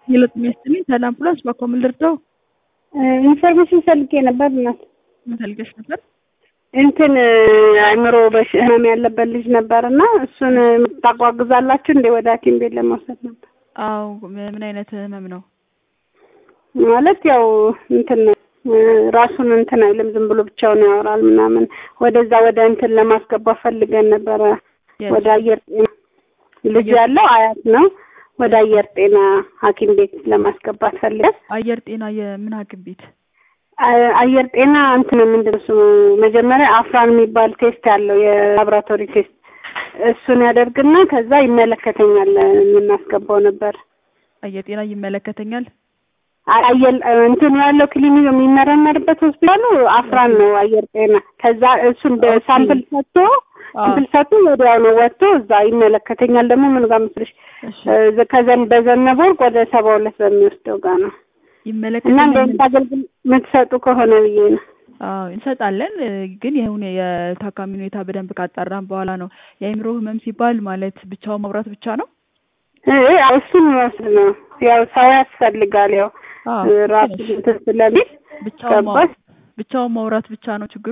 ሂሎት የሚያስጥልኝ ሰላም ፕላስ በኮምን ልርዳው? ኢንፎርሜሽን ፈልጌ ነበር እናት። ምን ፈልገሽ ነበር? እንትን አእምሮ በሽ ህመም ያለበት ልጅ ነበር እና እሱን ታጓጉዛላችሁ እንዴ? ወደ ሐኪም ቤት ለመውሰድ ነበር። አዎ ምን አይነት ህመም ነው? ማለት ያው እንትን ራሱን እንትን አይልም ዝም ብሎ ብቻውን ያወራል ምናምን። ወደዛ ወደ እንትን ለማስገባት ፈልገን ነበረ። ወደ አየር ጤና ልጁ ያለው አያት ነው። ወደ አየር ጤና ሐኪም ቤት ለማስገባት ፈልገን አየር ጤና የምን ሐኪም ቤት? አየር ጤና እንትን ምንድን ነው ስሙ መጀመሪያ አፍራን የሚባል ቴስት ያለው የላቦራቶሪ ቴስት እሱን ያደርግና ከዛ ይመለከተኛል የምናስገባው ነበር። አየር ጤና ይመለከተኛል። አየር እንትኑ ያለው ክሊኒክ የሚመረመርበት ሆስፒታሉ አፍራን ነው አየር ጤና። ከዛ እሱን ሳምፕል ሰጥቶ ሳምፕል ሰጥቶ ወዲያው ነው ወጥቶ እዛ ይመለከተኛል። ደግሞ ምን ጋር መስልሽ ከዘን በዘነበ ወርቅ ወደ ሰባ ሁለት በሚወስደው ጋር ነው እና ይመለከተኛል። እንደዚህ አገልግሎት የምትሰጡ ከሆነ ብዬ ነው። አዎ እንሰጣለን፣ ግን ይሁን የታካሚ ሁኔታ በደንብ ካጣራን በኋላ ነው። የአእምሮ ህመም ሲባል ማለት ብቻውን ማውራት ብቻ ነው? እሱን መውሰድ ነው። ያው ሰው ያስፈልጋል። ያው ራሱ እንትን ስለሚል ብቻውን ማው- ገባሽ? ብቻውን ማውራት ብቻ ነው ችግሩ?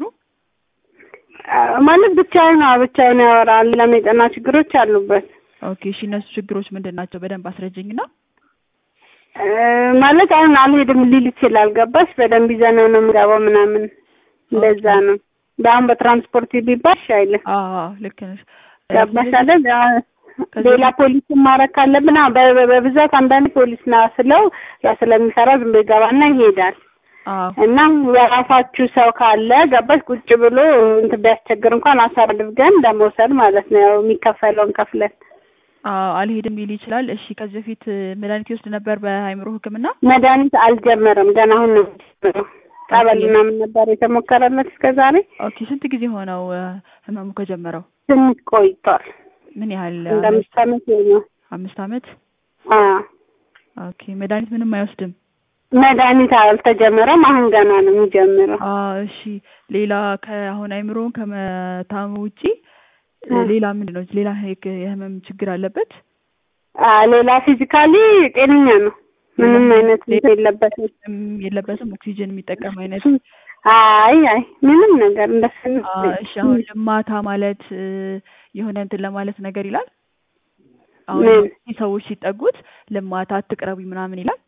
ማለት ብቻውን አዎ፣ ብቻውን ያወራል። ሌላም የጤና ችግሮች አሉበት። ኦኬ እሺ፣ እነሱ ችግሮች ምንድን ናቸው? በደንብ አስረጅኝና። ማለት አሁን አልሄድም ሊል ይችላል። ገባሽ? በደንብ ይዘነው ነው የምገባው ምናምን እንደዛ ነው። በአሁን በትራንስፖርት ቢባል እሺ አይልም። አዎ ልክ ነሽ። ገባሽ አይደል? ሌላ ፖሊስ ማረግ ካለብን አዎ፣ በ- በ- በብዛት አንዳንድ ፖሊስ ና ስለው ያ ስለሚሰራ ዝም ብሎ ይገባና ይሄዳል። አዎ እና የራሳችሁ ሰው ካለ ገባሽ ቁጭ ብሎ እንትን ቢያስቸግር እንኳን አሳር አድርገን ለመውሰድ ማለት ነው። ያው የሚከፈለውን ከፍለን አዎ አልሄድም ሊል ይችላል። እሺ ከዚህ በፊት መድኃኒት ይወስድ ነበር በአእምሮ ሕክምና? መድኃኒት አልጀመረም ገና አሁን ነው የሚጀምረው። ጠበል ምናምን ነበር የተሞከረለት እስከ ዛሬ። ኦኬ ስንት ጊዜ ሆነው እ፣ ህመሙ ከጀመረው? ትንሽ ቆይቷል። ምን ያህል? እንደ አምስት ዓመት ይሆናል። አምስት ዓመት። አዎ ኦኬ መድኃኒት ምንም አይወስድም? መድኃኒት አልተጀመረም። አሁን ገና ነው የሚጀምረው። አዎ እሺ። ሌላ ከአሁን አእምሮውን ከመታሙ ውጪ እ፣ እ። ሌላ ምንድን ነው? ሌላ የክ- የህመም ችግር አለበት? አ ሌላ ፊዚካሊ ጤነኛ ነው። ምንም አይነት እንትን የለበትም። ምንም የለበትም። ኦክሲጅን የሚጠቀም አይነት አይ አይ ምንም ነገር እንደሱ አ፣ እሺ አሁን ልማታ ማለት እ፣ የሆነ እንትን ለማለት ነገር ይላል። አሁን ምን? እነዚህ ሰዎች ሲጠጉት ልማታ አትቅረቢ ምናምን ይላል።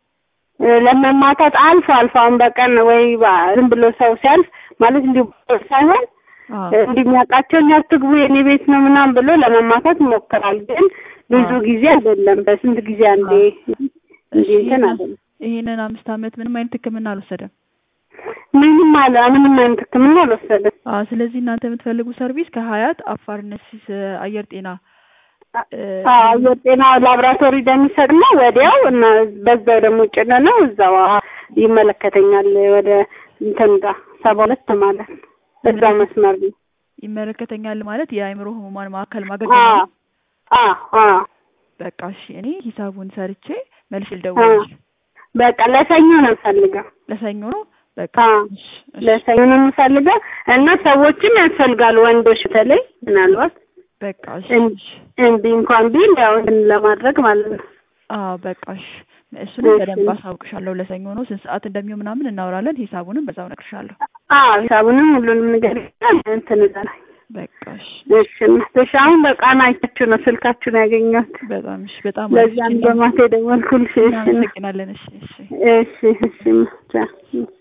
ለመማታት አልፎ አልፎ አሁን በቀን ወይ ባ- ዝም ብሎ ሰው ሲያልፍ ማለት እንዲሁ ሳይሆን አዎ እንዲህ የሚያውቃቸው እኛ አትግቡ የኔ ቤት ነው ምናምን ብሎ ለመማታት ይሞክራል። ግን ብዙ አዎ። ጊዜ አይደለም፣ በስንት ጊዜ አንዴ እንዲህ እንትን አይደለም። ይሄንን አምስት ዓመት ምንም አይነት ሕክምና አልወሰደም። ምንም አለ ምንም አይነት ሕክምና አልወሰደም። አዎ ስለዚህ እናንተ የምትፈልጉ ሰርቪስ ከሀያት አፋር ነሲስ አየር ጤና እ፣ አዎ አየር ጤና ላብራቶሪ እንደሚሰጥና ወዲያው እና በዛው ደግሞ ጭነ ነው እዛው አ- ይመለከተኛል ወደ እንትን ጋር ሰባ ሁለት ማለት ነው። እዛው መስመር ነው። ይመለከተኛል ማለት የአእምሮ ህሙማን ማዕከል አዎ ማገልገል ነው። አዎ አዎ በቃ እሺ፣ እኔ ሂሳቡን ሰርቼ መልሼ ልደውልልሽ። በቃ ለሰኞ ነው የምፈልገው። ለሰኞ ነው በቃ አዎ እሺ፣ እሺ፣ ለሰኞ ነው የምፈልገው እና ሰዎችም ያስፈልጋሉ ወንዶች በተለይ ምናልባት በቃ እሺ፣ እን- እሺ። እምቢ እንኳን ቢል ያው እንትን ለማድረግ ማለት ነው። አዎ በቃ እሺ። እሱንም እሺ። በደንብ አሳውቅሻለሁ። ለሰኞ ነው ስንት ሰዓት እንደሚሆን ምናምን እናወራለን። ሂሳቡንም በዛው እነግርሻለሁ። አዎ ሂሳቡንም ሁሉንም ነገር እንትን እላለሁ። በቃ እሺ። እሺ እናትሽ አሁን በቃና አይታችሁ ነው ስልካችሁን ያገኘሁት። በጣም እሺ። በጣም ለዛም በማታ የደወልኩልሽ። እሺ እናመሰግናለን። እሺ፣ እሺ። እሺ እሺ ቻው።